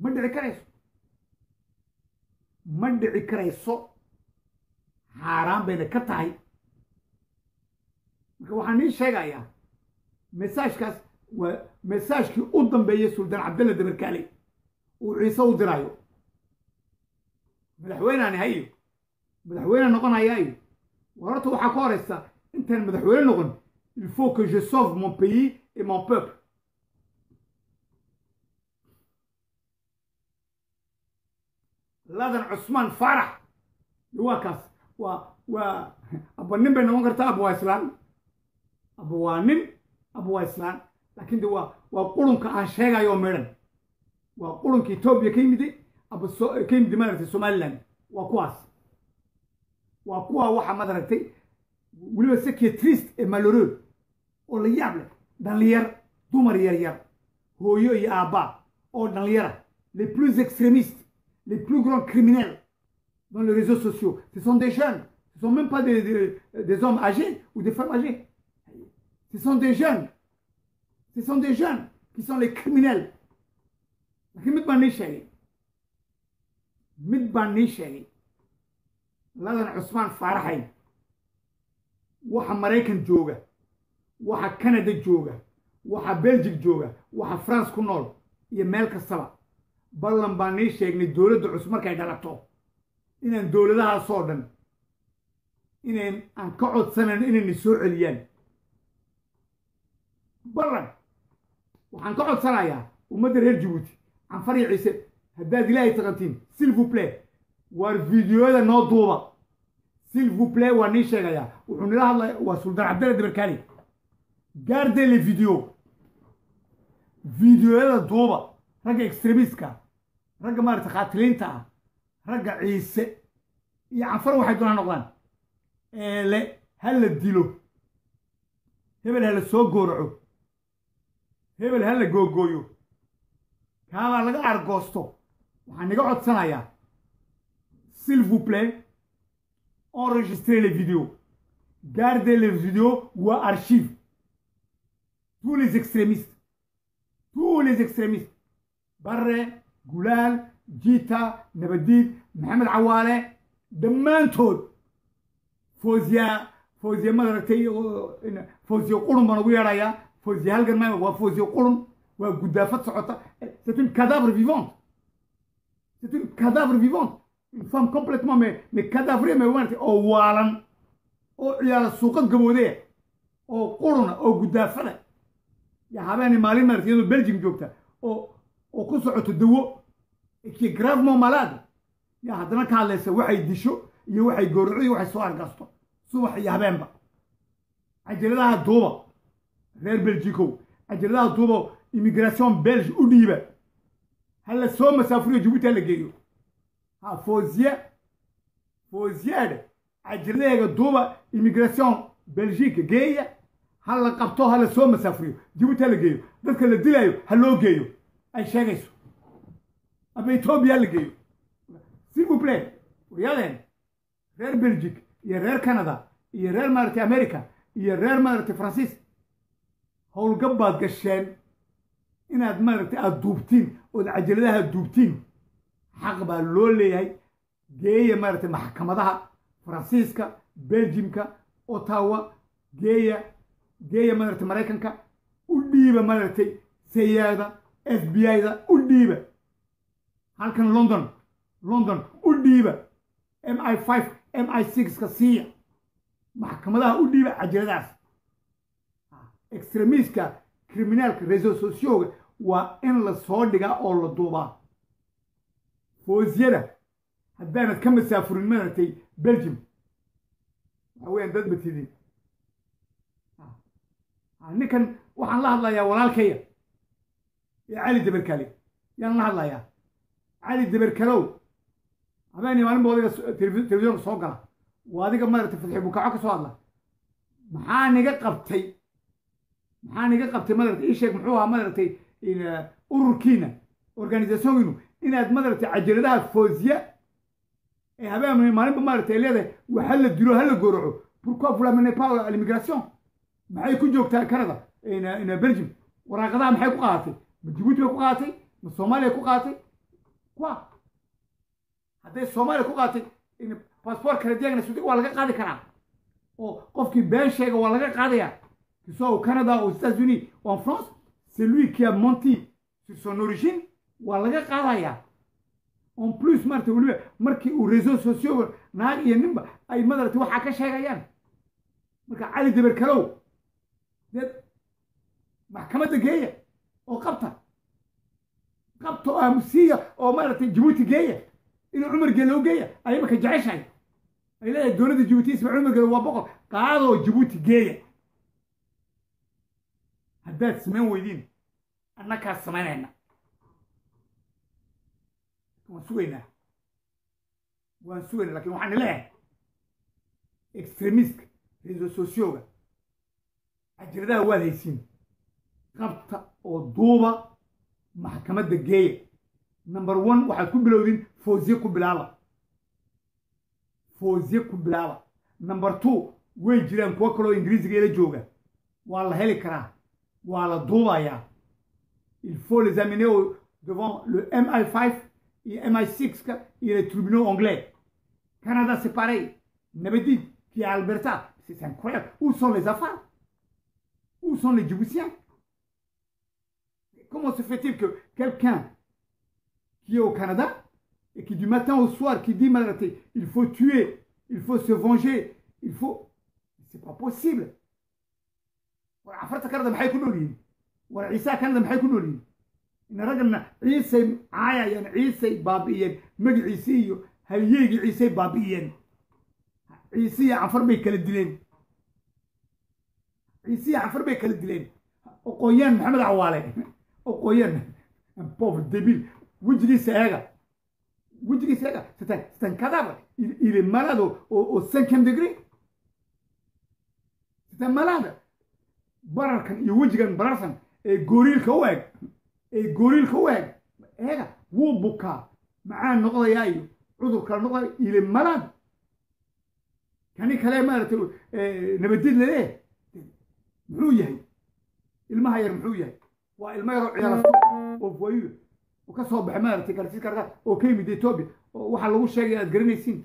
ma dhici karayso ma dhici karayso xaaraan bayna ka tahay marka waxaan ii sheegayaa mesaajkaas waa mesaajkii u dambeeyey suldaan cabdalla dabarkaale uu ciise u diraayo madaxweyneani hayo madaxweyne noqonaya iyo war horta waxaa ka horaysa intaan madaxweyne noqon il faut que je sauve mon pays et mon peuple ladan cusmaan faarax waa kaas waa waa aba nin bay noqon kartaa aba waa islaan aba waa nin aba waa islaan laakiin de waa waa qurunka aan sheegayo oo midhan waa qurunka etoobiya ka yimide aba so ka yimide maaragtay somaliland waa kuwaas waa kuwa waxa madaragtay weliba ce qui est triste et malheureux oo la yaab leh dhallinyar dumar yar yar hooyo iyo aabba oo dhallinyara les plus extrémistes les plus grands criminels dans les réseaux sociaux ce sont des jeunes ce sont même pas des, des, des hommes âgés ou des femmes âgées ce sont des jeunes ce sont des jeunes qui sont les criminels laakiin mid baan nii sheegay mid baan nii sheegay ladan cusmaan faaraxay waxa maraykan jooga waxa canada jooga waxa belgic jooga waxa france ku nool iyo meel kastaba ballan baan nii sheegnay dowladda cusub markay dhalato inaan dowladahaasoo dhan inayn aan ka codsanayn inayna soo celiyaan ballan waxaan ka codsanayaa ummadda reer jabuuti canfar iyo ciise haddaad ilaahay taqantiin s'il vous plaît waar videoyada noo duuba s'il vous plaît waa nii sheegayaa wuxuu nila hadlaya waa suldaan cabdalla dabarkaali gardez les vidéos videoyada duuba ragga extremistka ragga maarata khaatiliinta ah ragga ciise iyo canfar waxay doonaa noqdaan eele ha la dilo hebel ha la soo gooraco hebel ha la googooyo kaabaa laga argoosto waxaan niga codsanayaa s'il vous plaît enregistrez les vidéos gardez les vidéos ou archives tous les extrémistes tous les extrémistes barre gulaal jiita nabadiid maxamed cawaale dhammaantood foosiya foosiya madaragtay foosiya qurun baan ugu yeedhayaa foosiya halgan ma waa foosiya qurun waa guddaafad socota c'est une cadavre vivante c'est une cadavre vivante une femme complètement mais mais cadavre mais maaragtay oo waalan oo ciyaala suuqad gaboodeya oo quruna oo guddaafada yaa habeeni maalin maaragtay iyadoo belgium joogta oo oo ku socoto dawo qui est gravement malade yaa haddana ka hadlaysa waxay disho iyo waxay gowraco iyo waxay soo argasto subax iyo habeenba cajaladaha duuba reer belgicow cajaladaha duuba immigration belge u dhiiba ha la soo masaafuriyo jabuuti ha la geeyo ha foosiye foosiyeedhe cajaladeega duuba immigration belgique geeya ha la qabto ha la soo masaafuriyo jabuuti ha la geeyo dadka la dilayo ha loo geeyo ay sheegayso aba etoobiya ha la geeyo s'il vous plaît waryadeen reer belgique iyo reer canada iyo reer maaragtay america iyo reer maaragtay faransiis howlgab baad gasheen inaad maaragtay aada duubtiin ood cajaladaha duubtiin xaq baa loo leeyahay geeya maaragtay maxkamadaha faransiiska belgiumka ottawa geeya geeya maaragtay maraykanka u dhiiba maaragtay sayaada f b i-da u dhiiba halkan london london u dhiiba m i five m i sixka siiya maxkamadaha u dhiiba cajaladaas extremiska criminaalka reseau socioga waa in la soo dhigaa oo la duubaa foosiyada haddaanad ka masaafurin maaragtay belgium waxa weyaan dad matidin ninkan waxaan la hadlayaa walaalkaya ee cali daberkale yaan la hadlayaa cali daberkalow habeeni maalin ba adiga telefisyoonka soo gala waa adiga maaragtay fadxi bukaco ka soo hadla maxaa niga qabtay maxaa niga qabtay madaragtay ii sheeg muxuu ahaa madaragtay ururkiina organisationkiinu inaad madaragtay cajaladaha foosiya ee habeen maalinba maaragtay leedahay wax ha la dilo ha la gowraco pourquoi vous l'amenez pas à l'immigration maxay ku joogtaa canada belgium waraaqadaha maxay ku qaadatay ma jabuuti bay ku qaadatay ma soomaaliya ku qaadatay quoi hadday soomaaliya ku qaatay in passport canadian suudiga waa laga qaadi karaa oo qofkii been sheega waa laga qaadaya que soit au Canada aux États-Unis ou en France c'est lui qui a menti sur son origine waa laga qaadaya en plus maarata weliba markii uu réseaux sociaux naag iyo ninba ay madarata waxaa ka sheegayaan marka cali daber kalow dee maxkamadda geeya oo qabta qabta oo aamusiya oo maaragtay jabuuti geeya inuu cumar geeloo geeya ay imaka jeceshahay ay leedahay dowladda jabuuti ismaaciil cumar geelo waa boqol qaadoo jabuuti geeya haddaad samayn weydiin annakaa samaynayna waan sugaynaa waan sugaynaa lakin waxaan leeyahay extremistka réseaux socioga ajiradaha waad haysiin qabta oo duuba maxkamadda geeya number one waxaad ku bilowdin foosiye ku bilaaba foosiye ku bilaaba number two way jiraan kuwo kaloo ingiriisiga ila jooga waa la heli karaa waa la duubayaa il faut les amener au, devant le MI5 et MI6 et les tribunaux anglais. Canada, c'est pareil. Nabedid, qui est à Alberta, c'est incroyable. Où sont les affaires Où sont les Djiboutiens Comment se fait-il que quelqu'un qui est au Canada et qui du matin au soir, qui dit Malaté, il faut tuer, il faut se venger, il faut... C'est pas possible. عفرت كندا maxay ku nool yihiin war ciise kanada maxay ku nool yihiin ina ragana ciisay caayayeen ciisay baabi'iyeen magaciisii iyo halyeegii ciisay baabi'iyeen ciise iyo cafar bay kala dileen ciise iyo cafar bay kala dileen oqooyaan maxamed cawaale oqooyaan pauvre débile wejigiisa eega wejigiisa eega c'est un c'est un cadavre il, il est malade au, au, au cinquième degré c'est un malade bararkan iyo wejigan bararsan ee gooriilka u eg ee gooriilka u eg eega wuu bukaa macaan noqdayaa iyo cudur kala noqdaya ile malaad kani kale maaragtay nabadid laleeh muxuu yahay ilmaha yar muxuu yahay waa ilma yaroo ciyaarasto oo voyu oo ka soo baxay maaragtay garsiis karka oo ka yimid etoobiya oo waxaa lagu sheegay aad garanaysiin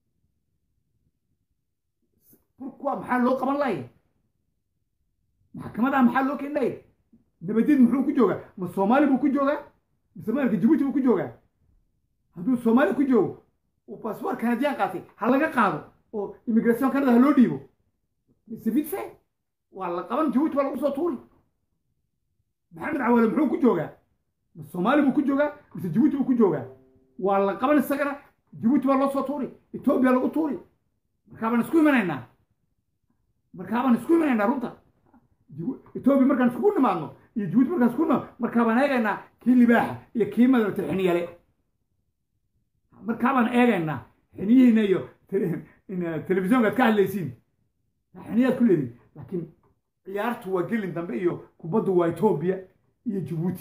pourquoi maxaa loo qaban laaya maxkamadaha maxaa loo keenaya nabadid muxuu ku joogaa ma soomaali buu ku joogaa mise maarka jabuuti buu ku joogaa hadduu soomaali ku joogo uu baasboor kanadiyaan qaatay ha laga qaado oo immigration canada ha loo dhiibo mise vite fait waa la qaban jabuuti waa lagu soo tuuri maxamed cawaale muxuu ku joogaa ma soomaali buu ku joogaa mise jabuuti buu ku joogaa waa la qaban isagana jabuuti baa loo soo tuuri etoobiya lagu tuuri markaabaan isku imanaynaa markaabaan isku imanaynaa runta etoobiya markaan iskugu nimaadno iyo jabuuti markaan iskugu nimaadno markaabaan eegaynaa kii libaaxa iyo kii madarata xiniyale markaabaan eegaynaa xiniyihiina iyo telefisyoonkaad ka hadlaysiin xiniyaad ku leediin laakiin ciyaartu waa gelin dambe iyo kubaddu waa etoobiya iyo jabuuti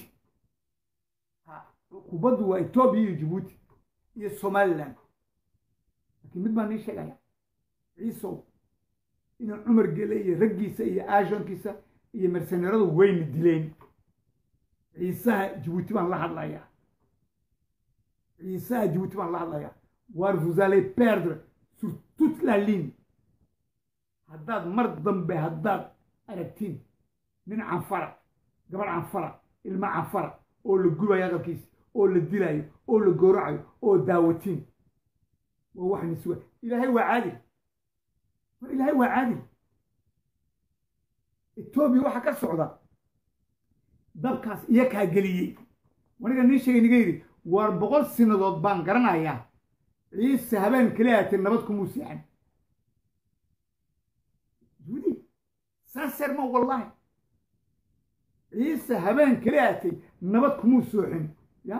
kubaddu waa etoobiya iyo jabuuti iyo somaliland laakiin mid baan nii sheegaya ciisow inuu cumar gele iyo raggiisa iyo aashonkiisa iyo merseneradu wayna dileen ciisaha jabuuti baan la hadlayaa ciisaha jabuuti baan la hadlayaa war vous allez perdre sur toute la ligne haddaad mar dambe haddaad aragtiin nin canfara gabadh canfara ilmo canfara oo la gubayo aqalkiisa oo la dilayo oo la gooracayo oo daawatiin waa wax niswa ilaahay waa caadil war ilaahay waa caadil etoobiya waxaa ka socda dabkaas iyo kaa geliyey waniga nin sheegay niga yidhi waar boqol sinadood baan garanayaa ciise habeen kale aatee nabad kumuu seexan judi sincèrement wallahi ciise habeen kale aatay nabad kumuu sooxin ya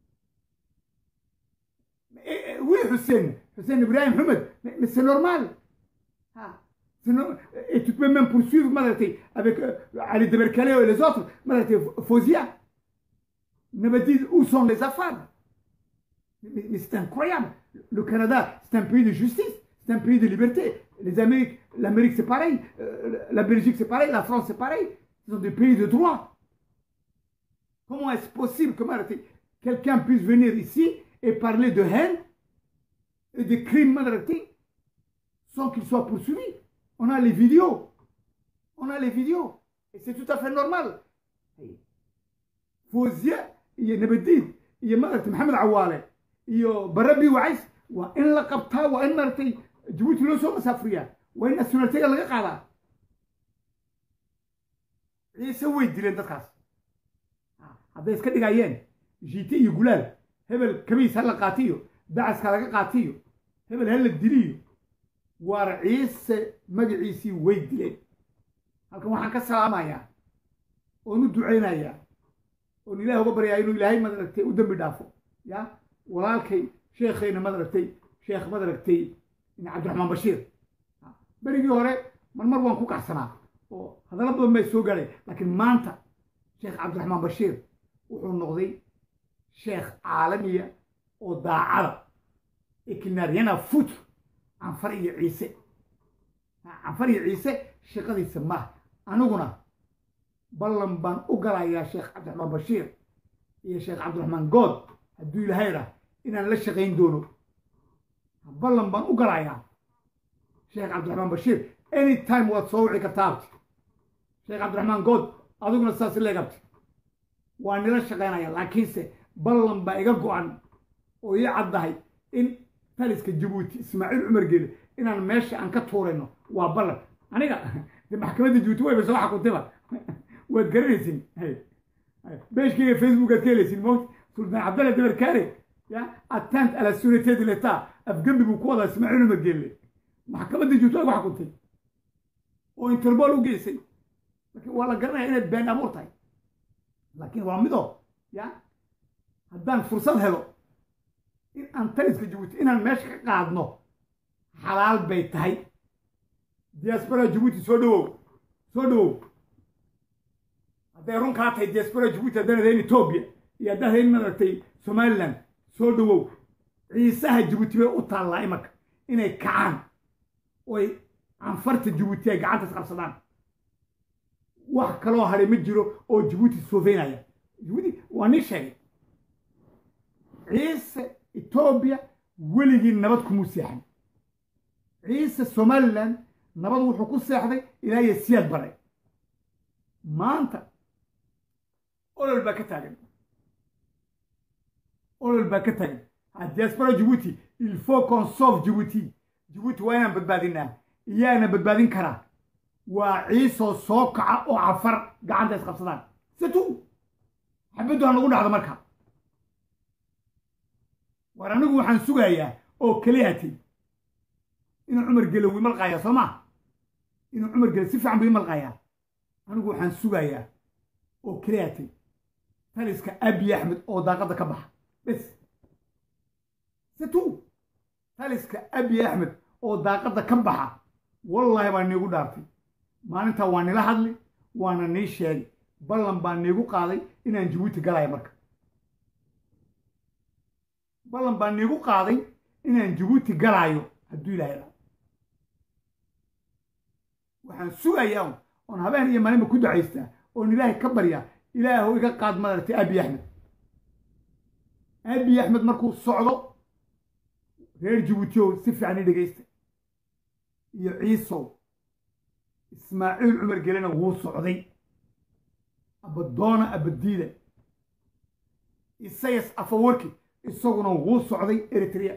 oui Hussein Hussein Ibrahim Ahmed mais c'est normal ah et tu peux même poursuivre Madraté avec euh, Ali Deberkaleo et les autres Madraté Fozia ne me dites où sont les affaires mais, mais c'est incroyable le Canada c'est un pays de justice c'est un pays de liberté les Amériques l'Amérique c'est pareil euh, la Belgique c'est pareil la France c'est pareil ce sont des pays de droit comment est-ce possible que Madraté quelqu'un puisse venir ici et parler de haine et de crimes madaragtay sans qu'il soit poursuivi. On a les vidéos. On a les vidéos. Et c'est tout à fait normal. فوزيا iyo nabadiid iyo maaragtay maxamed cawaale iyo barabi wacays waa in la qabtaa waa in maaragtay jabuuti loo soo masaafuriyaa waa in nationalitiga laga qaadaa ciise way dileen dadkaas hadday iska dhigayeen jiite iyo gulaal hebel kabiis ha la qaatiyo dacaska laga qaatiyo hebel ha la diliyo waar ciise magaciisii way dileen halkan waxaan ka salaamayaa oon u ducaynayaa oon ilaah uga baryaa inuu ilaahay madaragtay u dembi dhaafo ya walaalkay sheekhayna madaragtay sheekh madaragtay cabdiraxmaan bashiir berigii hore marmar waan ku kacsanaa oo hadallo badan bay soo gaadhay laakiin maanta sheekh cabdiraxmaan bashiir wuxuu noqday sheekh caalamiya oo daacada ekinaryana fut canfar iyo ciise canfar iyo ciise shaqadiisa maaha aniguna ballan baan u galayaa sheekh cabdiraxmaan bashiir iyo sheekh cabdiraxmaan good hadduu ilaahay rah inaan la shaqayn doono ballan baan u galayaa sheekh cabdiraxmaan bashiir anytime waad soo wici kartaa abti sheekh cabdiraxmaan good adiguna saas leegabti waa nila shaqaynaya laakiinse ballan baa iga go'an oo ii caddahay in taliska jabuuti ismaaciil cumar geele inaan meesha aan ka tuurayno waa ballan aniga de maxkamadda jabuuti wayba soo xakuntayba waad garanaysin beeshkayga facebook aad ka helaysin mot sultaan cabdalla dabarkaare ya attent à la sûreté de l'état afgembi buu ku wadaa ismaaciil cumar geelle maxkamadda jabuuti waa ku xakuntay oo interpol u geysay laakiin waa la garanaya inaad been abuur tahay laakiin waa mido ya haddaan fursad helo in aan taliska jabuuti inaan meesha ka qaadno xalaal bay tahay diaspora jabuuti soo dhawow soo dhawow hadday run kaa tahay diaspora jabuuti haddaan ahayn etoobiya iyo haddaan ahayn maaragtay somaliland soo dhawow ciisaha jabuuti bay u taallaa imanka inay kacaan oy canfarta jabuuti ay gacantas qabsadaan wax kaloo hadhay ma jiro oo jabuuti soofeynaya jabuuti waa nin sheegay ciise etoobiya weligii nabad kumuu seexan ciise somaliland nabad wuxuu ku seexday ilaa iyo siyaad baray maanta olol baa ka taagan olol baa ka taagan diaspora jabuuti il faut qu'on sauve jabuuti jabuuti waa inaan badbaadinaa iyaana badbaadin karaa waa ciisoo soo kaca oo cafar gacanta isqabsadaan situ xabaddu ha nagu dhacdo marka war anigu waxaan sugayaa oo keliyaatay inuu cumar gele wuu imalqayaa soo maa inuu cumar gele si fiican buu imalqayaa anigu waxaan sugayaa oo keliyaatay taliska abiy axmed oo daaqadda ka baxa bes situ taliska abiy axmed oo daaqadda ka baxa wallaahi baa niigu dhaartay maalintaa waa nila hadli waana nii sheegay ballan baa niigu qaaday inaan jabuuti galaya marka ballan baa niigu qaaday inaan jabuuti galaayo hadduu ilaahay raa waxaan sugayaa oon habeen iyo maalinba ku ducaystaa oon ilaahay ka baryaa ilaahu iga qaad madaragtay abiy axmed abiy axmed markuu socdo reer jabuutiow si fiican i dhegaysta iyo ciisow ismaaciil cumar gelena wuu socday abadoona abadiida isayas afawarki isaguna wuu socday eritrea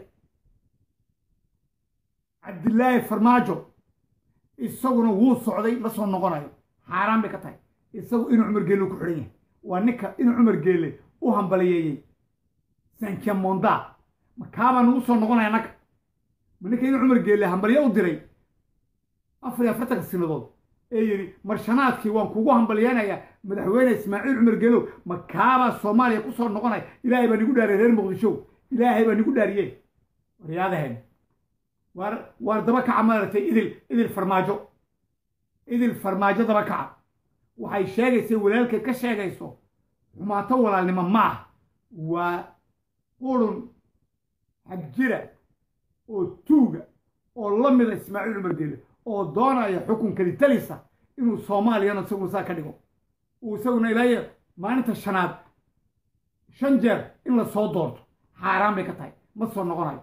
cabdilaahi farmaajo isaguna wuu socday ma soo noqonayo xaaraan bay ka tahay isagu inuu cumar geelle ku xidhan yahay waa ninka inuu cumar geelle u hambaliyeeyey sankia monda ma kaabaa nagu soo noqonaya naga ma ninka inuu cumar geelle hambaliyo u diray afar iyo afartanka sinadood ee yidhi marshanaadkii waan kugu hambalyeynayaa madaxweyne ismaaciil cumar geelow ma kaabaa soomaaliya ku soo noqonaya ilaahay baa nigu dhaariyey reer muqdisho ilaahay baa nigu dhaariyey waryaadahen waar waar daba kaca maaragtay idil idil farmaajo idil farmaajo daba kaca waxay sheegaysay walaalkeed ka sheegayso xumaato walaalnimo ma ah waa qurun xagjira oo tuuga oo la mida ismaaciil cumar geele oo doonaya xukunkali talisa inuu soomaaliyana isagu saa ka dhigo uu isaguna ilaayo maalinta shanaad shan jeer in la soo doorto xaaraan bay ka tahay ma soo noqonayo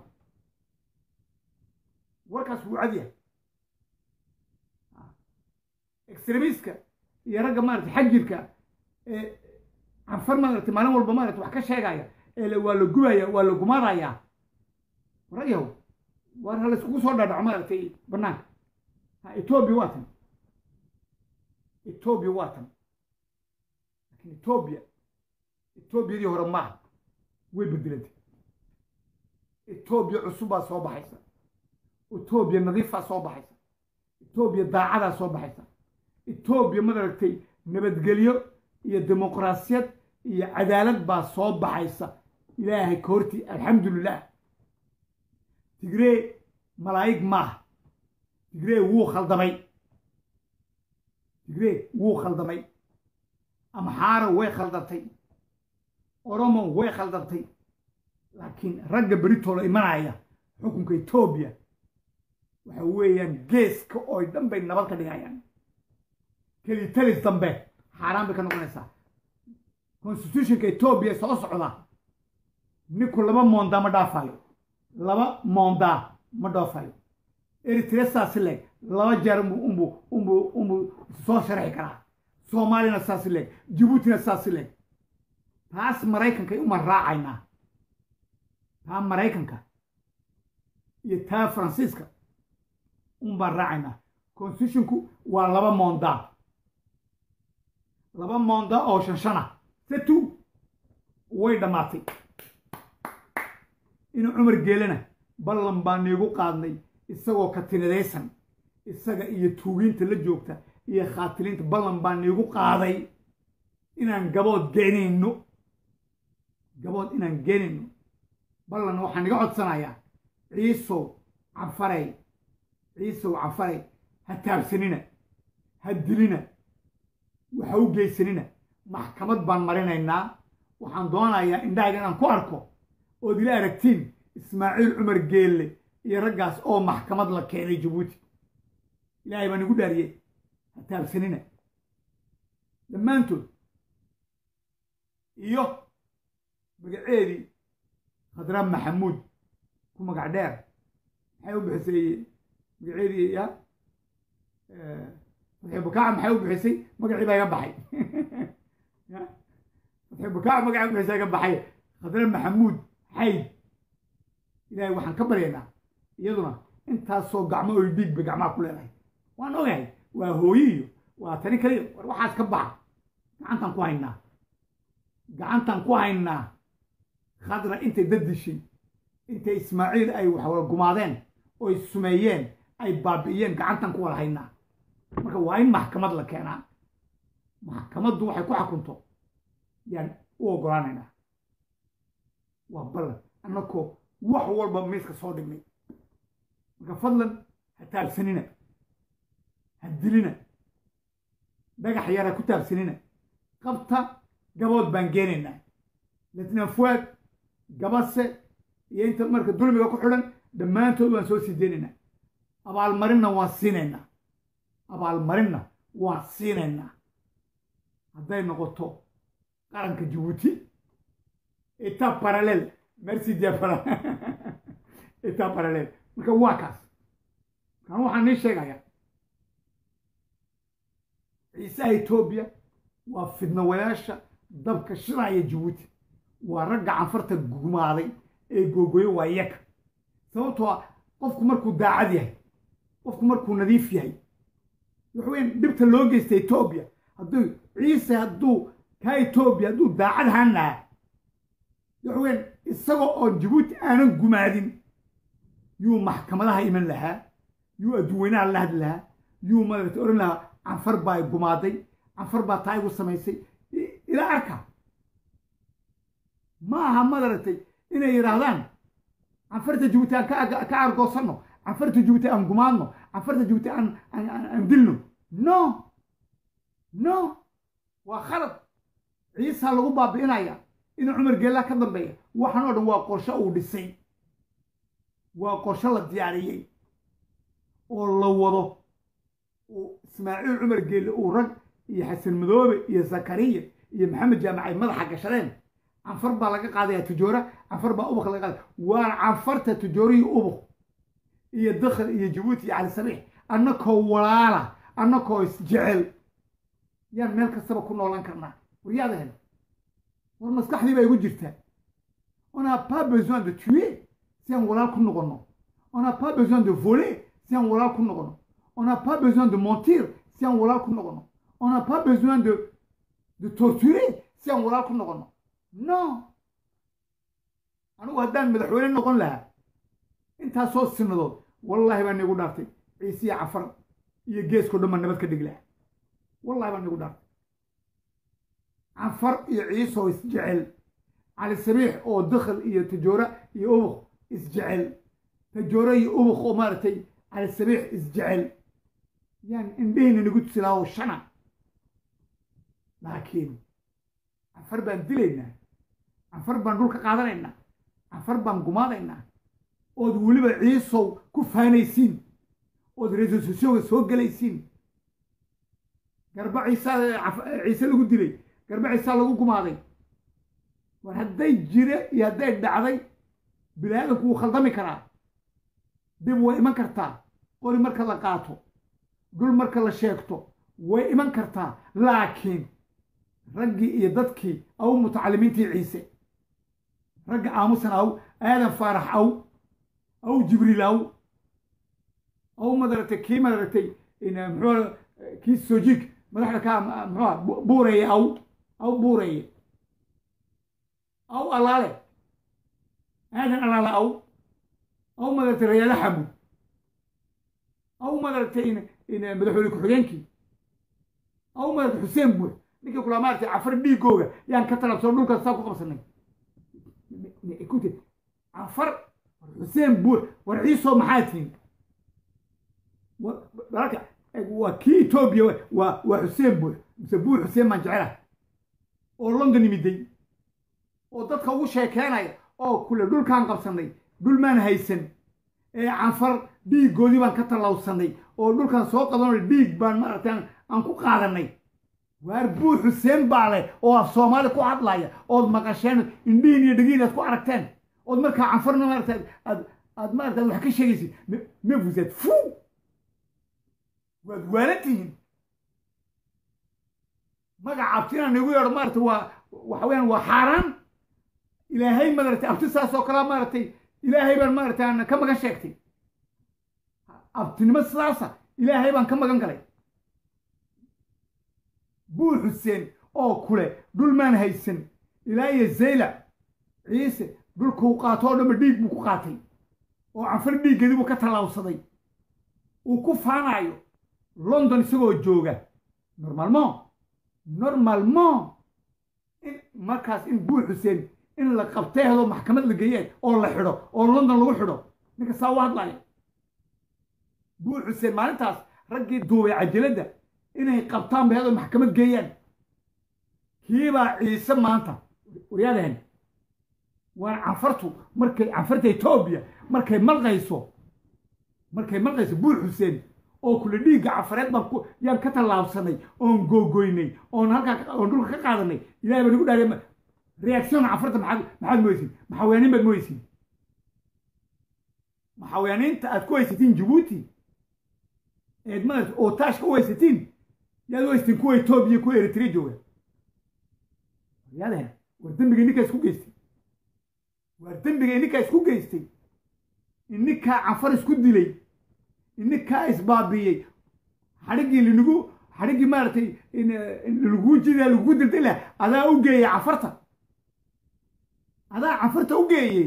warkaas wuu cad yahay extremiska iyo ragga maarata xajirka ee canfar maarata maalin walba maarata wax ka sheegaya ee waa la gubaya waa la gumaanayaa ragyahow war ha layskugu soo dhaadhaco maaragtay banaanka ha etoobiya waa tan etoobiya waa tan laakiin etoobiya etoobiyadii hore maaha way bedelantay etoobiya cusubbaa soo baxaysa etoobiya nadiifaa soo baxaysa etoobiya daacadaa soo baxaysa etoobiya madaragtay nabadgelyo iyo dimuqraasiyad iyo cadaalad baa soo baxaysa ilaahay ka hortii alxamdulilah tigree malaa'ig maaha tigree wuu khaldamay tigree wuu khaldamay amxaara way khaldantay oromo way khaldantay laakiin ragga beritoola imanaya xukunka etoobiya waxa weeyaan geeska oo dhan bay nabad ka dhigayaan kelitalis dambe xaaraan bay ka noqonaysaa constitutionka etoobiya soo socda ninku laba moondaa ma dhaafayo laba moondaa ma dhoofayo eritrea saasi leeg laba jeer umbu umbu umbu soo sharxi karaa soomaalina saasi leeg jabuutina saasi leeg taas maraykanka uma raacaynaa taa maraykanka iyo taa faransiiska un baan raacaynaa constitutionku waa laba moondaa laba moondaa oo shanshana setu way dhammaatay inuu cumar geelana ballan baa niigu qaadnay isagoo katinadaysan isaga iyo tuugiinta la joogta iyo khaatiliinta ballan baa niigu qaaday inaan gabood geenayno gabood inaan geenayno ballan waxaan iga codsanayaa ciisow canfarey ciisow canfarey ha taabsanina ha dilina waxa u geysanina maxkamad baan marinaynaa waxaan doonayaa indhahayga inaan ku arko ood ila aragtiin ismaaciil cumar geelle iyo raggaas oo maxkamad la keenay jabuuti ilaahay baan igu dhaariyey ha taabsanina dhammaantood iyo magaceedii khadraab maxamuud ku magac dheer maxay u bixisay magaceedii ya fatxi bukaaca maxay u bixisay magacii baa iga baxay fatxi bukaaca magacii u bixisay iga baxay khadraab maxamuud xayd ilaahay waxaan ka baryaynaa iyaduna intaasoo gacmo oy dhiigba gacmaha ku leedahay waan ogahay waa hooyiyo waa tani kaliya war waxaas ka baxa gacantaan ku haynaa gacantaan ku haynaa khadra intay dadishay intay ismaaciil ay waxwala gumaadeen oy sumeeyeen ay baabi'iyeen gacantaan ku wada haynaa marka waa in maxkamad la keenaa maxkamaddu waxay ku xakunto yaan u oggolaanaynaa waa ballan annakoo wax walba miiska soo dhignay marka fadlan ha taabsanina ha dilina dhagax yar ha ku taabsanina qabta gabood baan geenaynaa latna fuaad gabase iyo inta marka dulmiga ku xidhan dhammaantood waan soo sii deynaynaa abaalmarinna waan siinaynaa abaalmarinna waan siinaynaa hadday noqoto qaranka jabuuti état parallèle merci diapara état parallèle marka waa kaas kan waxaan nii sheegayaa ciisaha etoobiya waa fidnawayaasha dabka shiraya jabuuti waa ragga canfarta gumaaday ee googoyo waa yaka sababtoo ah qofku markuu daacad yahay qofku markuu nadiif yahay waxweyn dhibta loo geysta etoobiya hadduu ciise hadduu kaa etoobiya hadduu daacad hanaa waxweyn isagoo oo jabuuti aanan gumaadin yuu maxkamadaha iman lahaa yuu adduweynaha la hadli lahaa yuu madarata odhan lahaa canfar baa gumaaday canfar baa taa igu samaysay ila arka ma aha madaragtay inay yidhaahdaan canfarta jabuuti aan ka argoosanno canfarta jabuuti aan gumaadno canfarta jabuuti aan dilno no no waa khalad ciisaa lagu baabi'inaya inuu cumar geellaa ka dambeeya waxaan oo dhan waa qorsho uu dhisay waa qorsho la diyaariyey oo la wado uu ismaaciil cumar geelle uu rag iyo xasan madoobe iyo zakariya iyo maxamed jaamac ay madaxa gashadeen canfar baa laga qaadaya tujoora canfar baa ubuk laga qaadaya waa canfarta tujoorihii ubuk iyo dakhal iyo jabuuti iyo cali sabiix annakoo walaala annakoo isjecel yaan meel kastaba ku noolan karnaa waryaadahel war maskaxdii baa igu jirtaa on n'a pas besoin de tuer si aan walaal ku noqono on n'a pas besoin de voler si aan walaal ku noqono on n'a pas besoin de mentir si aan walaal ku noqono on n'a pas besoin de de torturer si aan walaal ku noqono non anigu haddaan madaxweyne noqon lahaa intaasoo sinadood wallaahi baa niigu dhaartay ciise iyo cafar iyo geeskao dhan baa nabad ka dhigi lahaa wallahi baa niigu dhaartay cafar iyo ciisoo isjecel cali sabiix oo dakhal iyo tajoora iyo ubuk isjecel tajoora iyo ubuk oo maaragtay cali sabiix isjecel yaan indhehina nagu tusi lahaa oo shana laakiin cafar baan dilaynaa cafar baan dhulka qaadanaynaa cafar baan gumaadaynaa ood weliba ciisow ku faanaysiin ood resososioga soo gelaysiin garba ciisaa ciise lagu dilay garba ciisaa lagu gumaaday war hadday jire iyo hadday dhacday bini aadamku wuu khaldami karaa dib way iman kartaa qori marka la qaato dhul marka la sheegto way iman kartaa laakiin raggii iyo dadkii aw mutacalimiintii ciise ragga aamusan aw aadan faarax aw aw jibriil aw aw madaragtay kii madaragtay muxuu kii sojiig madaxda ka muxuua buureeye aw aw buureeye aw allaale aadan allaale aw aw madaragtay rayaala xamud aw madaragtay madaxweyne ku-xigeenkii aw madaragtay xuseen buux ninkii kulaa maaragtay cafar dhiigooga yaan ka talabsano dhulkaas saa ku qabsanay cafar xuseen buux war ciisoo maxaa tihin dalka waa kii etoobiya waa waa xuseen buux mise buux xuseen baan jecelahay oo london yimiday oo dadka ugu sheekeenaya oo kule dhulkaan qabsanay dhul maan haysan ee cafar dhiiggoodii baan ka tallawsanay oo dhulkaan soo qadanay dhiig baan maaragtay aan ku qaadanay waar buux xuseen baa leh oo af soomaali ku hadlaya ood maqasheen indhihin iyo dhegiin aad ku aragteen ood markaa canfarna maarata aad aad maarata wax ka sheegaysid me vous êtes fou waad waalantihiin magaca abtina nagu yeedho maarata waa waxa weyaan waa xaaraan ilaahay maaragtay abti saas oo kalea maaragtay ilaahay baan maaragtay aan ka magan sheegtay abtinimo sidaasa ilaahay baan ka magan galay buur xuseen oo kule dhul maan haysan ilaa iyo zaylac ciise dhulkuu qaato oo dhanba dhiig buu ku qaatay oo cafar dhiiggeedii buu ka tallaabsaday uu ku faanaayo london isagoo jooga normalement normalement in markaas in buur xuseen in la qabteedo maxkamad la geeyeen oo la xidho oo london lagu xidho ninka saa u hadlaya buur xuseen maalintaas raggii duubay cajaladda inay qabtaan baheedoo maxkamad geeyaan kiibaa ciise maanta waryaadahan waan canfartu markay canfarta etoobiya markay malqayso markay malqayso buur xuseen oo kule dhiigga cafareed baan ku yaan ka tallaabsanay oon googoynay oon halkaa oon dhulka ka qaadanay ilahay baa nagu dhaariya reaction canfarta maxaad maxaad moysiin maxawaaniin baad moysiin maxawaaniinta aad ku haysatiin jabuuti eed maarata oo taashka u haysatiin yaad u haysatiin kuwa etoobiya kuwa eritrea jooga yaadahan war dembiga ninkaa isku geystay war dembiga ininkaa isku geystay ininkaa canfar isku dilay ininkaa isbaabiyey xadhiggii linagu xadhiggii maaragtay laguu jidaa lagugu dildil lah adaa u geeyey canfarta adaa canfarta u geeyey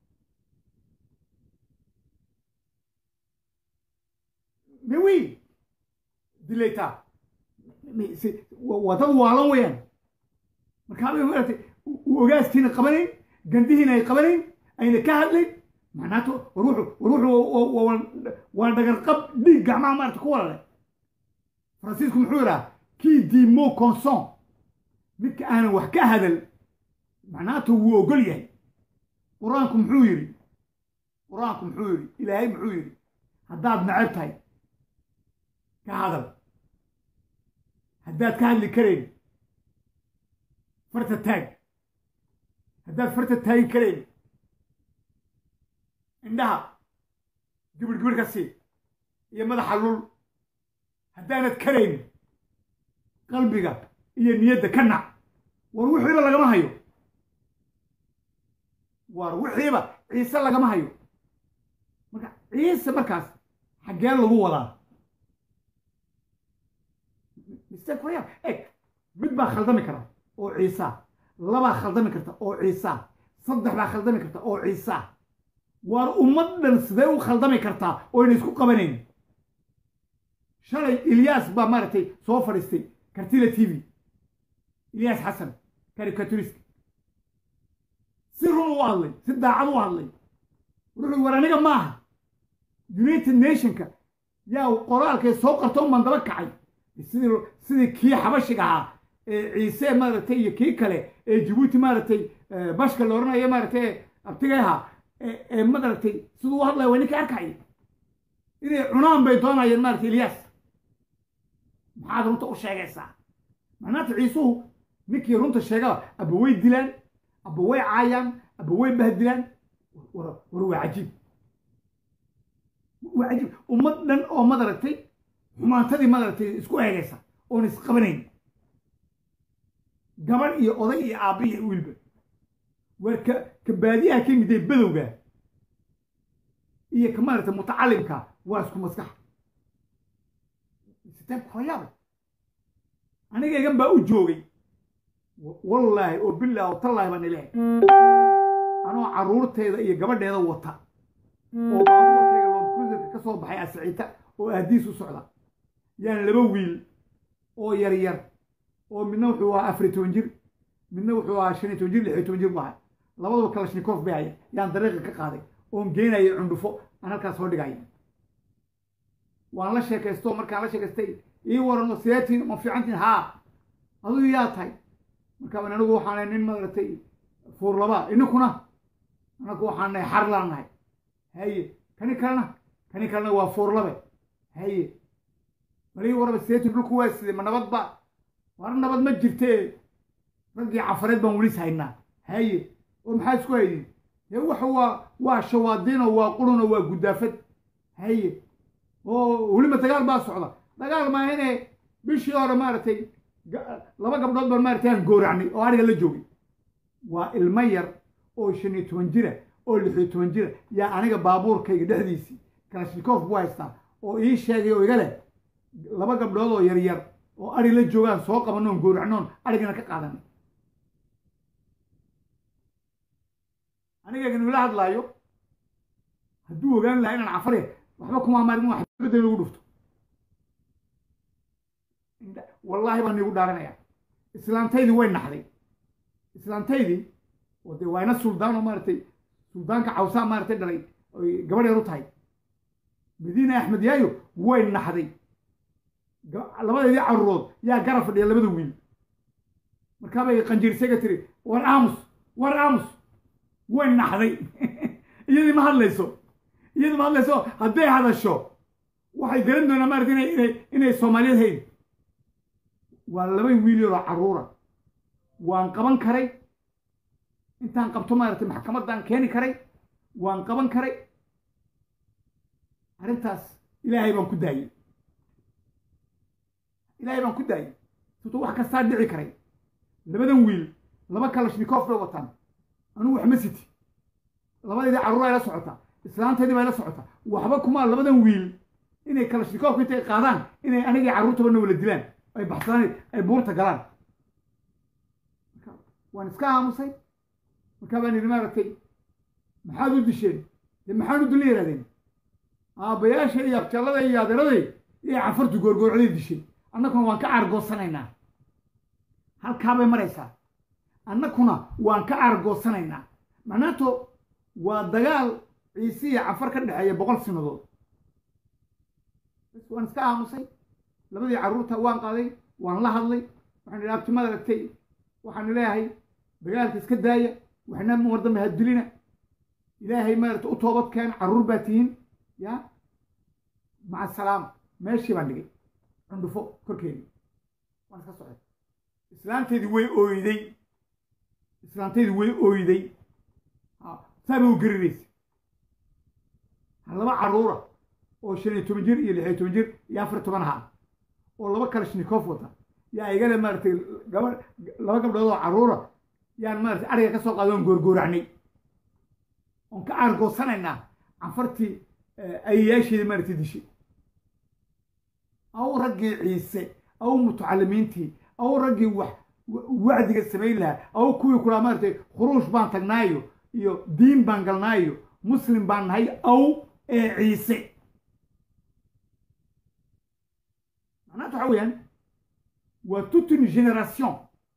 mewi dilaytaa waa dad waalan weyaan markaabay maaragtay ogaaskiina qabanayn gandihiina ay qabanayn ayna ka hadlayn macnaato war wuxuu war wuxuu waa dhagarqab dhiig gacmaha maarata ku walale faransiisku muxuu yidhaha kii dimo conson midka aanan wax ka hadal macnaato wuu ogol yahay qur-aanku muxuu yidhi qur-aanku muxuu yidhi ilaahay muxuu yidhi haddaad necab tahay ka hadal haddaad ka hadli karayn farta taag haddaad farta taagi karayn indhaha gibir gibir ka sii iyo madaxa lul haddaanad karayn qalbiga iyo niyadda ka nac war wixiiba lagama hayo war wixiiba ciise lagama hayo marka ciise markaas xaggee lagu wadaa mistake waya eg mid baa khaldami kara oo ciisa labaa khaldami karta oo ciisa saddex baa khaldami karta oo ciisa waar ummad dhan sidee u khaldami kartaa oo yna isku qabanayn shalay ilyaas baa maaragtay soo fadhiistay kartila t v ilyaas xasan karikaturist si run u hadlay si daacad u hadlay wuxuu war aniga maaha united nationka yaa qoraalkay soo qarto uman daba kacay sidii sidii kii xabashiga ahaa ee ciise maaragtay iyo kii kale ee jabuuti maaragtay bashka la odhanayo maaragtay abtigay ahaa ee maaragtay siduu u hadlaya waa ninkii arkay inay cunaan bay doonayeen maaragtay ilyaas maxaad runta u sheegaysaa macnaata ciisuhu ninkii runta sheegaba aba way dilaan aba way caayaan aba way bahdilaan war waa cajiib waa cajiib ummad dhan oo madaragtay xumaantadii madaragtay isku eegaysa oon isqabanayn gabadh iyo oday iyo aabba iyo wiilba waar ka ka baadiyaha ka yimid ee badowga iyo ka maaragtay mutacalimka waa isku maskax sitaanku hoyaaba anigaygan baa u joogay wallaahi oo bilaahi oo tallaahi baan ilahay anoo carruurteeda iyo gabadheeda wata oo baabuurkayga loodcruiserka ka soo baxay asiciita oo aadiis u socda yaan laba wiil oo yar yar oo midna wuxuu ahaa afar iyo toban jir midna wuxuu ahaa shan iyo toban jir lix iyo toban jir bu ahay labadaba kalashnikoof bay haya yaan dariiqa ka qaaday oon geenayay cundhufo aan halkaas soo dhigaya waan la sheekaysto markaan la sheekaystay ii waran oo sideetiin ma fiicantiin haa aduu yaa tahay markaabaan anigu waxaanay nin maaragtay fuurlaba ininkuna anagu waxaan nahay xarlaan nahay haye kani kalena kani kalena waa fuurlabe haye balii waraba sideetiin dhulku waa sidee ma nabad ba war nabad ma jirtee raggii cafareed baan welis haynaa haye oo maxaa isku haydin dee waxa waa waa shawaadiino waa qurunoo waa guddaafad haye oo weliba dagaal baa socda dagaal maa inay bishii hore maaragtay laba gabdhood baan maaragtay aan gooracnay oo ariga la joogay waa ilmo yar oo shan iyo toban jira oo lix iyo toban jira yaa aniga baabuurkayga dhexdiisii kalashnikoof buu haystaa oo ii sheegay oo iga leh laba gabdhood oo yaryar oo ari la joogaan soo qabanoon gooracnoon arigana ka qaadanay aniga ila hadlaayo hadduu ogaan lahaa inaan cafare waxba kuma maarin wax bedel lagu dhufto wallaahi baan iigu dhaaranaya islaantaydii way naxday islaantaydii oo dee waa ina suldaan oo maaragtay suldaanka cawsaa maaragtay dhalay oy gabadh yar u tahay madiina axmed yaayo way naxday labadeedii caruurood yaa garab fadhiya labada wiil markaabay qanjiirsaga tiri war aamus war aamus way naxday iyadii ma hadlayso iyadii ma hadlayso hadday hadasho waxay garan doonaa maarata inay inay inay soomaaliyad hayn waa laba wiil yaroo carruura waan qaban karay intaan qabto maaragtay maxkamaddaan keeni karay waan qaban karay arrintaas ilaahay baan ku daayey ilaahay baan ku daayey sababto wax kastaa dhici karay labadan wiil laba kalashnikoof bay wataan anugu wax ma siti labadeedii carruur ay la socotaa islaanteedii bay la socotaa waxba kumaa labadan wiil inay kalashnikoofka intay qaadaan inay anigii carruurtaba na wala dilaan ay baxsadaan ay buurta galaan waan iska aamusay markaa baan yidhi maaragtay maxaad u disheen dee maxaan u dilna yidhahdeen aabbayaasha iyo abjallada iyo adeeraday iyo cafartu goorgoorcaday disheen annakuna waan ka caargoosanaynaa halkaa bay maraysaa annakuna waan ka caargoosanaynaa macnaato waa dagaal ciise iyo cafar ka dhexeeya boqol sinadood bas waan iska aamusay labadii carruurta waan qaaday waan la hadlay waxaan idhi abtimad aragtay waxaan leeyahay dagaalka iska daaya waxna war dambe ha dilina ilaahay maaragta u toobad keen carruur baa tihiin ya maca salaama meeshii baan dhigay cundhufo korkeedii waan iska socday islaanteedii way ooyday islaantaydu way oyday saaba u gariraysa laba carruura oo shan iyo toban jir iyo lix iyo toban jir iyo afar toban ha oo laba kalashnikoof wata yaa igale maaragtay gaba laba gabdhood oo carruura yaan maaragtay ariga ka soo qaada oon goorgooracnay oon ka aargoosanaynaa canfartii ayayaasheeda maaragtay dishay aw raggii ciise aw mutacalimiintii aw raggii wax wacdiga samayn lahaa aw kuwii kulaa maaragtay khuruush baan tagnaayo iyo diin baan galnaayo muslim baan nahay aw ee ciise macnaata waxa weeyaan waa toute une génération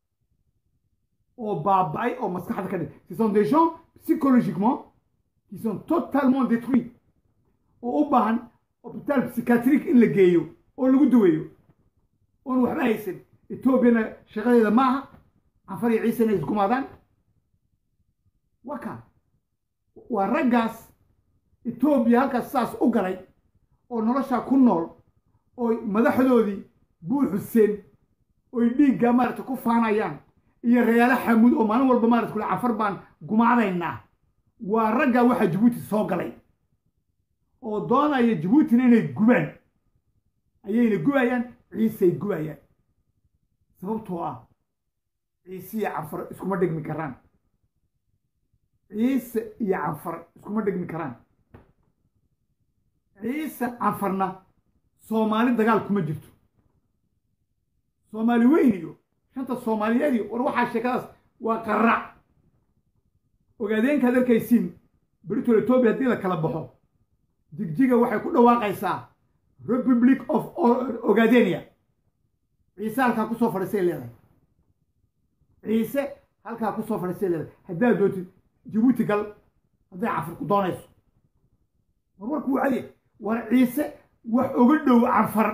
oo baaba'ay oo maskaxda ka dhig ce sont des gens psychologiquement qui sont totalement détruits oo u baahan hôpital psychiatrique in la geeyo oo lagu daweeyo oon waxba haysan etoobiyana shaqadeeda maaha canfar iyo ciise inay isgumaadaan waa kaa waa raggaas etoobiya halkaas saas u galay oo noloshaa ku nool oo madaxdoodii buu xuseen oy dhiiggaa maaragta ku faanayaan iyo reyaalo xamuud oo maalin walba maarata kule cafar baan gumaadaynaa waa raggaa waxaa jabuuti soo galay oo doonaya jabuutina inay gubaan ayayna gubayaan ciisey gubayaan sababtoo ah ciise iyo canfar iskuma dhegmi karaan ciise iyo canfar iskuma dhegmi karaan ciise canfarna soomaali dagaal kuma jirto soomaali weyn iyo shanta soomaaliyeed iyo war waxaa sheekadaas waa qarac ogaadeenkaad arkaysiin britol etoobiya haddii la kala baxo jigjiga waxay ku dhawaaqaysaa republic of ogadenia ciise halkaa kusoo fadhiisay leedahay ciise halkaa kusoo fadhiisay leedahay haddaad doontid jabuuti gal hadday canfar ku doonayso war warku wacadiya war ciise wax oga dhow canfar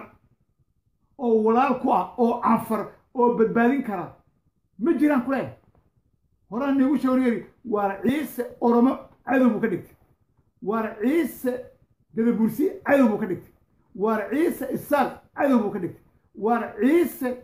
oo walaal ku ah oo canfar oo badbaadin kara ma jiraan ku leeyahay horaan niigu sheegay waar ciise oromo cadow buu ka dhigtay waar ciise gadabursi cadow buu ka dhigtay waar ciise isaaq cadow buu ka dhigtay waar ciise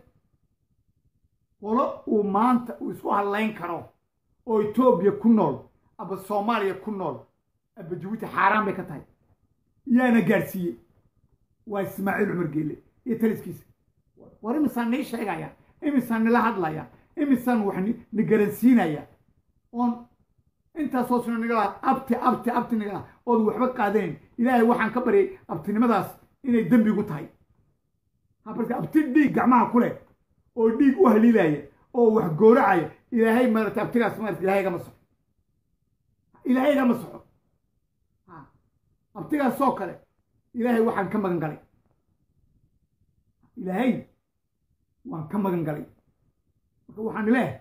qolo uu maanta uu isku hadlayn karo oo etoobiya ku nool aba soomaaliya ku nool aba jabuuti xaaraan bay ka tahay yaana gaadhsiiyey waa ismaaciil cumar geele iyo taliskiisa war imisaan nii sheegaya imisaan nila hadlaya imisaan wax ni garansiinaya oon intaasoo sino nigala abti abti abti nigala ood waxba qaadanayn ilaahay waxaan ka baryay abtinimadaas inay dembigu tahay habarka abti dhiig gacmaha ku leh oo dhiig u haliilaya oo wax gooracaya ilaahay maarata abtigaas maarata ilaahay gama soxo ilaahay gama soxo abtigaas oo kale ilaahay waxaan ka magan galay ilaahay waan ka magan galay marka waxaan leehay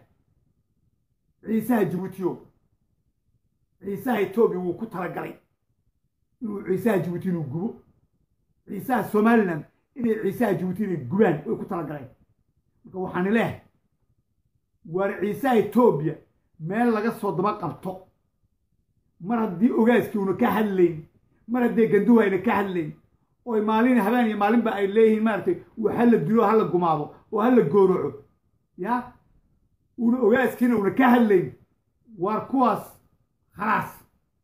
ciisaha jabuutiyo ciisaha etoobiya wuu ku talagalay inuu ciisaha jabuuti inuu gubo ciisaha somalilan inay ciisaha jabuuti inay gubaan way ku talagaleen marka waxaan leehay waar ciisaha etoobiya meel laga soo daba qabto mar haddii ogaaskii una ka hadlayn mar haddee ganduhu ayna ka hadlayn oy maalin habeen iyo maalinba ay leeyihiin maaragtay wax hala dilo hala gumaado oo hala gooroco ya una ogaaskiina una ka hadlayn waar kuwaas khalaas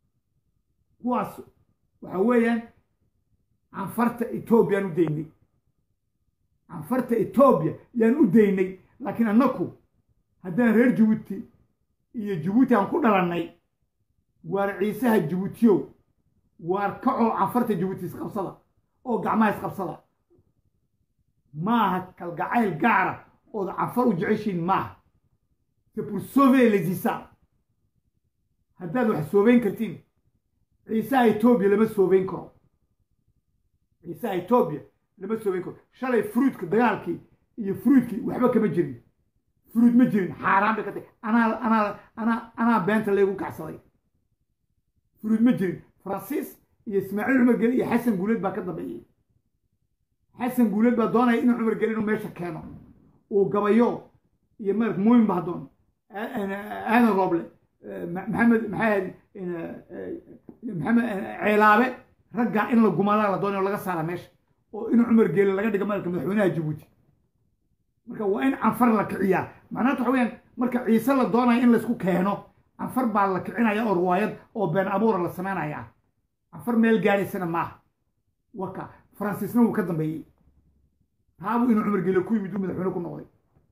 kuwaas waxa weeyaan canfarta etoobiya yaan u daynay canfarta etoobiya yaan u daynay laakiin annaku haddaan reer jabuuti iyo jabuuti aan ku dhalannay waar ciisaha jabuutiyow waar kacoo canfarta jabuuti isqabsada oo gacmaha isqabsada maaha kalgacayl gaara ood canfar u jeceshiin maaha c'est pour sauver les isa haddaad wax soobeyn kartiin ciisaha etoobiya lama soobeyn karo ciisaha etoobiya lama soobeyn karo shalay fruudka dagaalkii iyo fruudkii waxba kama jirin fruud ma jirin xaaraan bay ka tahay anaa anaa anaa anaa beenta laygu kacsaday fruud ma jirin faransiis iyo ismaaciil cumar geli iyo xasan guuleed baa ka dambeeyey xasan guuleed baa doonaya inuu cumar geli inuu meesha keeno uu gabayo iyo mark muumin baa doon aadan rooble maxamed maxaa maxamed ceelaabe raggaa in la gumadaa la doonay oo laga saara meesha oo in cumar geele laga dhiga marka madaxweynaha jabuuti marka waa in canfar la kiciyaa macnaata waxa weyaan marka ciise la doonaya in laysku keeno canfar baa la kicinaya oo riwaayad oo been abuura la samaynaya canfar meel gaadhaysana maaha waka faransiisna wuu ka dambeeyey taabuu inuu cumar gele ku yimid uu madaxweyne ku noqday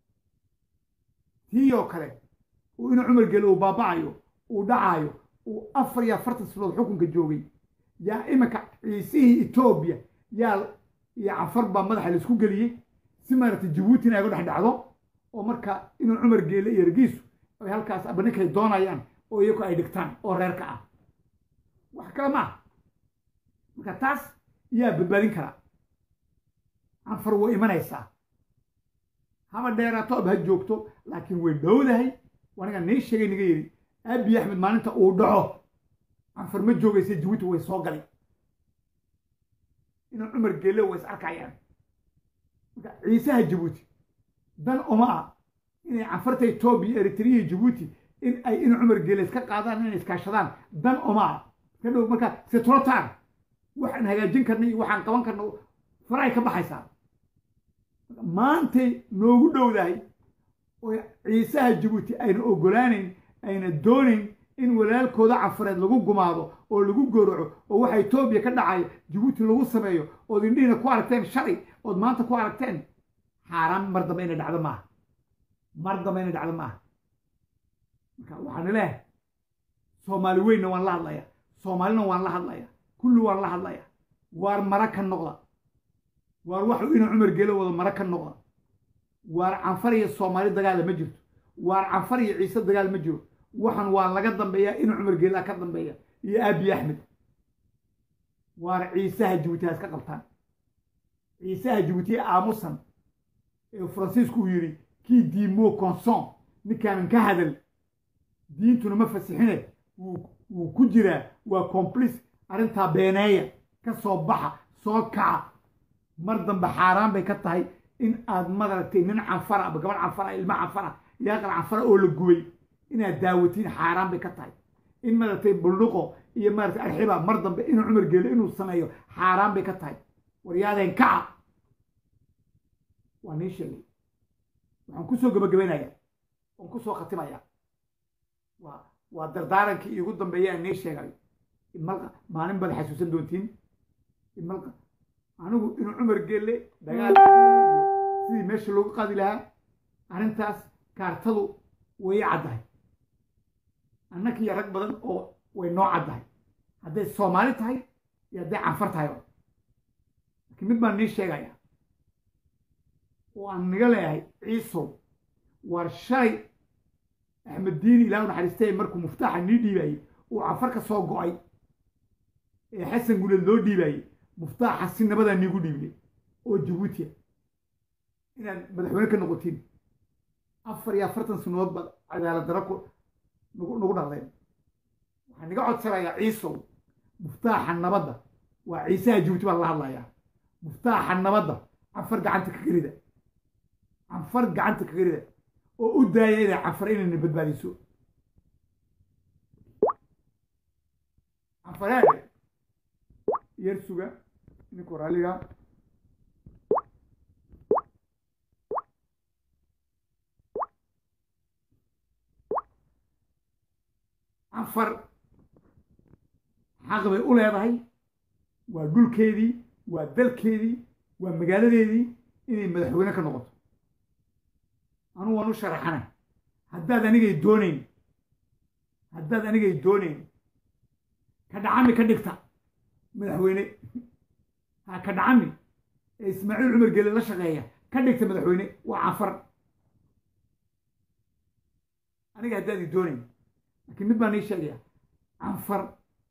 tii oo kale uu inuu cumar gele uu baaba'ayo uu dhacaayo uu afar iyo afartan sanadood xukunka joogay yaa iminka ciisihii etoobiya yaa iyo canfar baa madaxa laisku geliyey si maaragtay jabuutina ay ga dhex dhacdo oo marka inuu cumar geele iyo ergiisu ay halkaas aba ninkay doonayaan oo iyagu ay dhigtaan oo reerka ah wax kale ma ah marka taas yaa badbaadin karaa canfar way imanaysaa haba dheeraato aba ha joogto laakiin way dhowdahay aniga nii sheegay niga yidhi abiy axmed maalinta uu dhaco canfar ma joogaysa jabuuti way soo galay inuu cumar geele way is arkayaan marka ciisaha jabuuti dan uma ah inay canfarta etoobiya eritrea iyo jabuuti in ay inuu cumar geele iska qaadaan inay iskaashadaan dan uma ah ka dhow marka setrotar waxaan hagaajin karna iyo waxaan qaban karna faray ka baxaysaa maantay noogu dhowdahay oo ciisaha jabuuti ayna ogolaanayn ayna doonayn in walaalkooda canfareed lagu gumaado oo lagu gowraco oo waxa etoobiya ka dhacayo jabuuti lagu sameeyo ood indhihiina ku aragteen shalay ood maanta ku aragteen xaaraan mar dambe inay dhacdo maaha mar dambe inay dhacdo maaha marka waxaan leehay soomaali weynna waan la hadlaya soomaalina waan la hadlaya kulli waan la hadlaya waar mara ka noqda waar waxu inuu cumar geelo wado mara ka noqda waar canfar iyo soomaali dagaala ma jirto waar canfar iyo ciise dagaal ma jiro waxan waa laga dambeeyaa inuu cumar geelaa ka dambeeya iyo aabiy axmed waar ciisaha jabuuti ha iska qabtaan ciisaha jabuuti ee aamusan ee faransiisku uu yidhi kii diimo conson ninkaanan ka hadal diintuna ma fasixine wuu ku jiraa waa complice arrintaa beeneeya ka soo baxa soo kaca mar dambe xaaraan bay ka tahay in aad madaragtay nin canfara aba gabadh canfara ilma canfara iyo aqal canfara oo la gubay inaad daawatiin xaaraan bay ka tahay in maaragtay buldhuqo iyo maaragtay arxiba mar dambe inuu cumar geelo inuu sameeyo xaaraan bay ka tahay waryaadeen kaca waa nii sheegay waxaan kusoo gabagabaynayaa waan kusoo khatimayaa waa waa dardaarankii iigu dambeeya aan nii sheegayo imalqa maalin baad xasuusan doontiin imalqa anigu inuu cumar geelle dagaal sidii meesha loogu qaadi lahaa arrintaas kaartadu way caddahay annakiiyo rag badan oo way noo caddahay hadday soomaali tahay iyo hadday canfar tahayba laakiin mid baan nii sheegaya oo aan niga leeyahay ciisow waar shalay axmed diini ilaah u naxariistay markuu muftaaxa nii dhiibayey uu canfar ka soo go'ay ee xasan guleed loo dhiibayey muftaaxa si nabadaa niigu dhiibnay oo jabuutiya inaad madaxweyne ka noqotiin afar iyo afartan sanadood baad cadaalad dara ku nagu nagu dhaqdeen waxaan niga codsanayaa ciisow muftaaxa nabadda waa ciisaha jabuuti baan la hadlayaa muftaaxa nabadda canfar gacanta ka gerida canfar gacanta ka gerida oo u daaya inay canfar inayna badbaadiso canfareede yar suga ninku raaliga canfar xaq bay u leedahay waa dhulkeedii waa dalkeedii waa magaaladeedii inay madaxweyne ka noqoto anugu waan u sharaxana haddaad anigay doonayn haddaad anigay doonayn ka dhacami ka dhigta madaxweyne ha ka dhacami ee ismaaciil cumar gele la shaqeeya ka dhigta madaxweyne waa canfar aniga haddaad i doonayn laakiin mid baan ii sheegaya canfar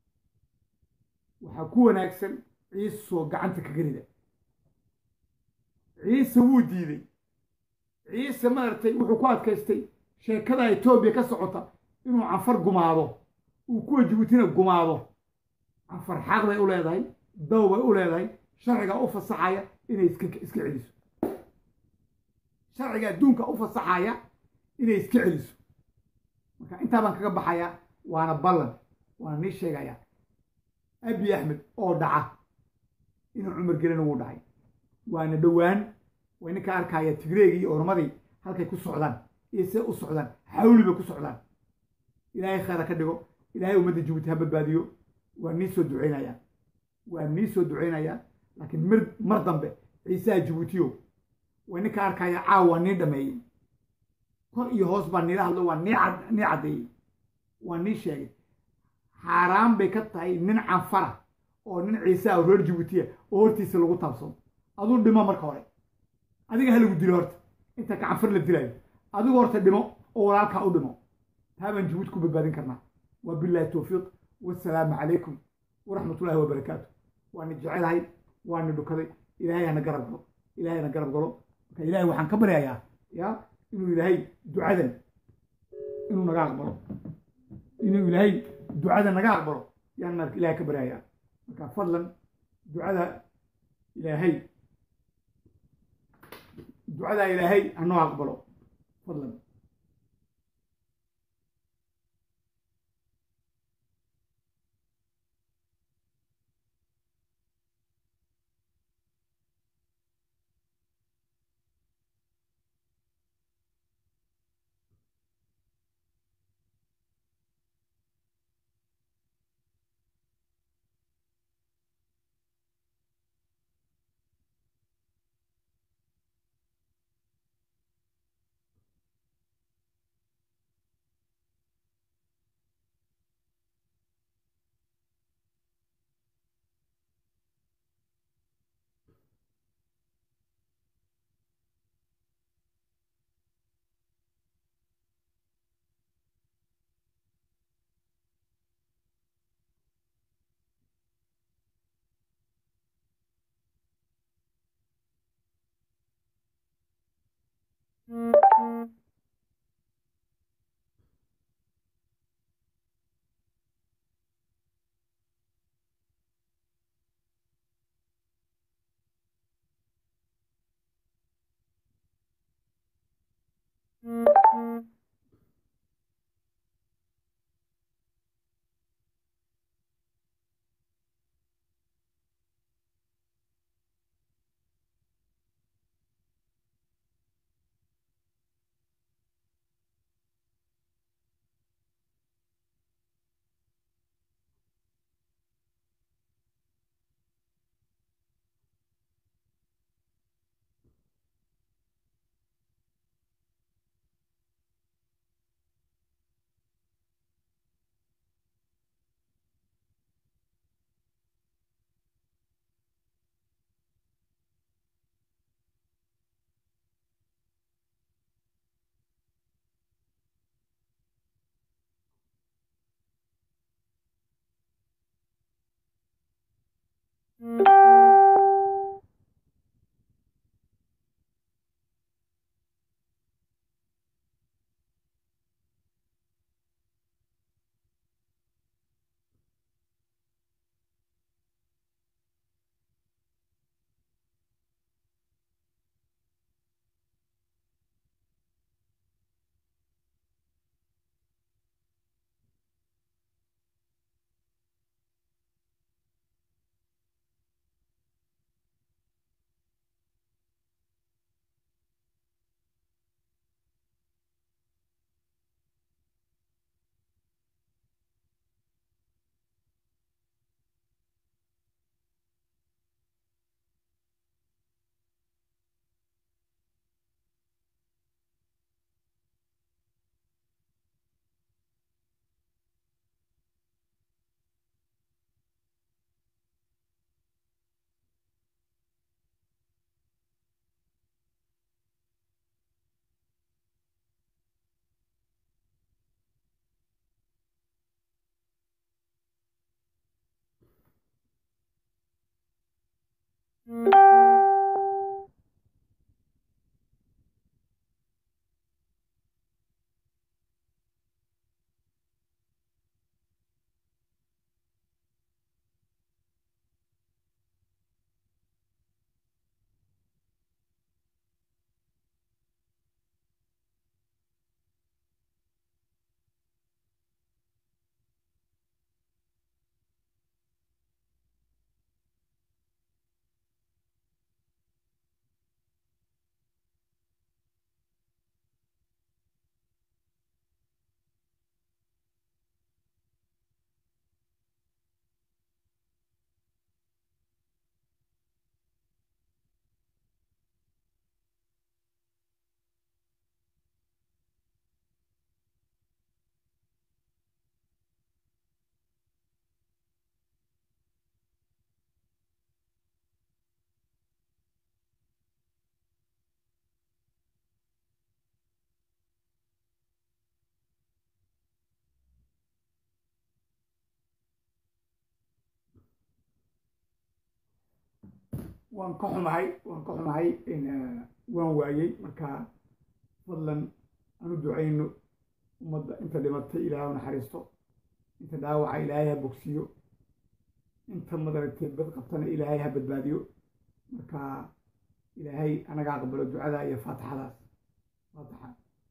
waxaa ku wanaagsan ciisoo gacanta ka gerida ciise wuu diiday ciise maaragtay wuxuu ku adkaystay sheekada etoobiya ka socota inuu canfar gumaado uu kuwa jabuutina gumaado canfar xaq bay u leedahay daw bay u leedahay sharcigaa u fasaxaya inay iska iska celiso sharciga adduunka u fasaxaya inay iska celiso marka intaa baan kaga baxayaa waana ballan waana nii sheegayaa abiy axmed oo dhaca inuu cumar gelina wuu dhacay waana dhowaan way ninka arkaya tigreegii iyo ormadii halkay ku socdaan iyo siday u socdaan xawli bay ku socdaan ilaahay khayra ka dhigo ilaahay ummadda jabuuti ha badbaadiyo waa nii soo ducaynayaa waa nii soo ducaynayaa laakiin mir mar dambe ciisaha jabuutiyo waa ninka arkaya caawa waa nii dhameeyey kor iyo hoos baa niila hadlo waa nii cad- nii caddeeyey waa nii sheegay xaaraan bay ka tahay nin canfara oo nin ciisaha oo reer jabuutiya oo hortiisa lagu taabsado aduu dhimo marka hore adiga ha lagu dilo horta inta ka canfar la dilayo adigu horta dhimo oo walaalkaa u dhimo taa baan jabuuti ku badbaadin karnaa waa bilaahi towfiiq wasalaamu calaykum waraxmat ullahi wabarakaatu waana jecelahay waana dhukaday ilaahay hana garab galo ilaahay hana garab galo marka ilaahay waxaan ka baryayaa ya inuu ilaahay ducadan inuu naga aqbalo inuu ilaahay ducada naga aqbalo yaan marka ilaahay ka baryayaa marka fadlan ducada ilaahay ducada ilaahay hanoo aqbalo fadlan waan ka xumahay waan ka xumahay waan waayey marka fadlan aan u ducayno ummadda inta dhimatay ilaahay u naxariisto inta dhaawaca ilaahay ha bogsiyo inta madaragtay bad qabtana ilaahay ha badbaadiyo marka ilaahay anaga aqbalo ducada iyo faatixadaas faatixa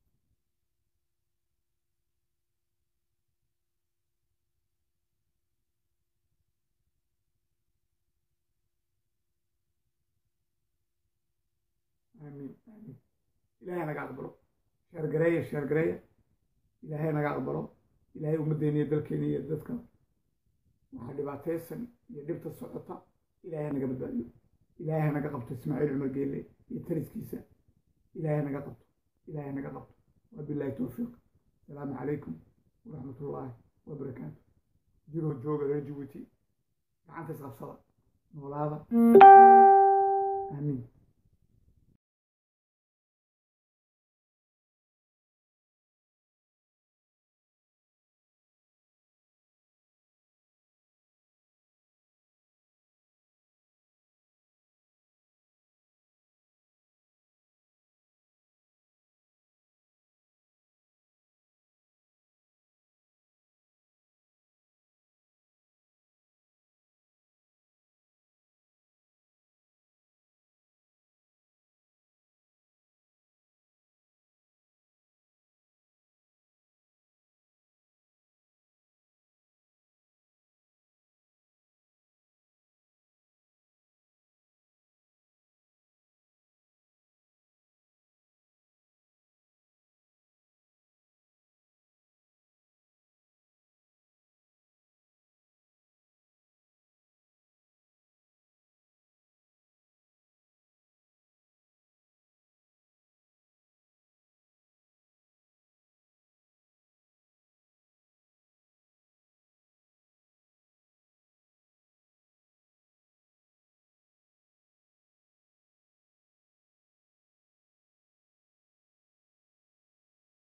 aamiin aamiin ilaahay naga aqbalo sheergareeya sheergareeya ilaahay naga aqbalo ilaahay ummaddeena iyo dalkeena iyo dadka waxaa dhibaataysan iyo dhibta socota ilaahay naga badbaadiyo ilaahay naga qabto ismaaciil cumar geelle iyo taliskiisa ilaahay naga qabto ilaahay naga qabto wabilaahi towfiiq asalaamu calaykum waraxmat ullaahi wabarakaatu jiroo jooga reer jabuuti gacanta isqabsada noolaada aamiin